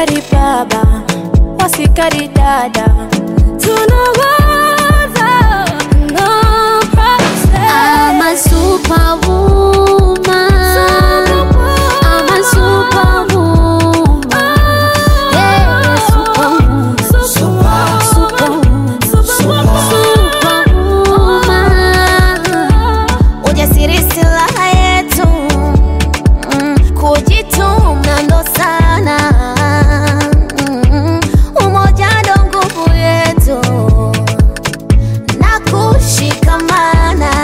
wasikari baba, wasikari dada, tunawaza no process. I'm a superwoman. I'm a superwoman. Yeah, superwoman. Superwoman. Superwoman. Ujasiri silaha yetu, Mm, kujituma ndo sana, Mm, umoja ndo nguvu yetu na kushikamana.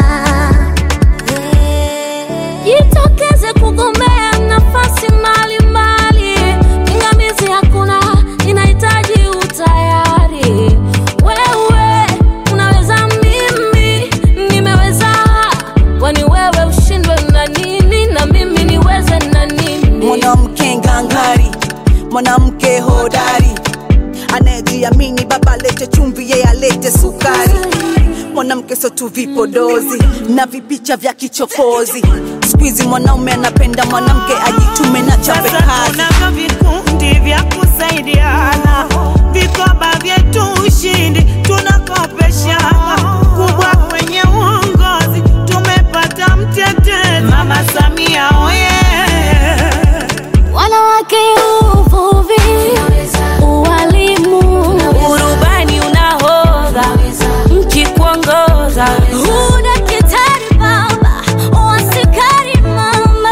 Jitokeze kugombea nafasi mbalimbali, pingamizi hakuna, inahitaji utayari. Wewe unaweza, mimi nimeweza, kwani wewe ushindwe na nini na mimi niweze na nini? mwanamke ngangari, mwanamke hodari, anayejiamini. Baba alete chumvi, yeye alete sukari. Mwanamke sio tu vipodozi na vipicha vya kichokozi. Siku hizi mwanaume anapenda mwanamke ajitume na chape Sasa kazi. tunavyo vikundi vya kusaidiana, vikoba vyetu ushindi tunakopeshana, kubwa kwenye uongozi tumepata mtetezi Mama Samia oye! Wanawake uvuvi, ualimu, Urubani unahodha, nchi kuongoza, udaktari baba, uaskari mama.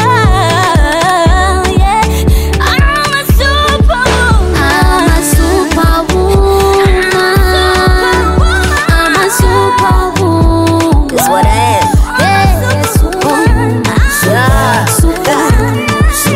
Yeah. I'm a superwoman. I'm a superwoman. I'm a superwoman. That's what I am. Yeah, superwoman. Yeah, superwoman.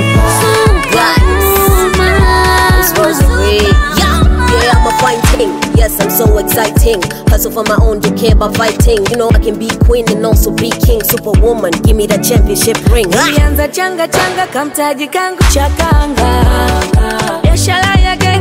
Yeah, yeah, I'm a fighting. Yes, I'm so exciting. Hustle for my own, don't care about fighting. You know I can be queen and also be king. Superwoman, give me that championship ring. Ah! Ilianza changa changa kamtaji kangu cha kanga, biashara ya genge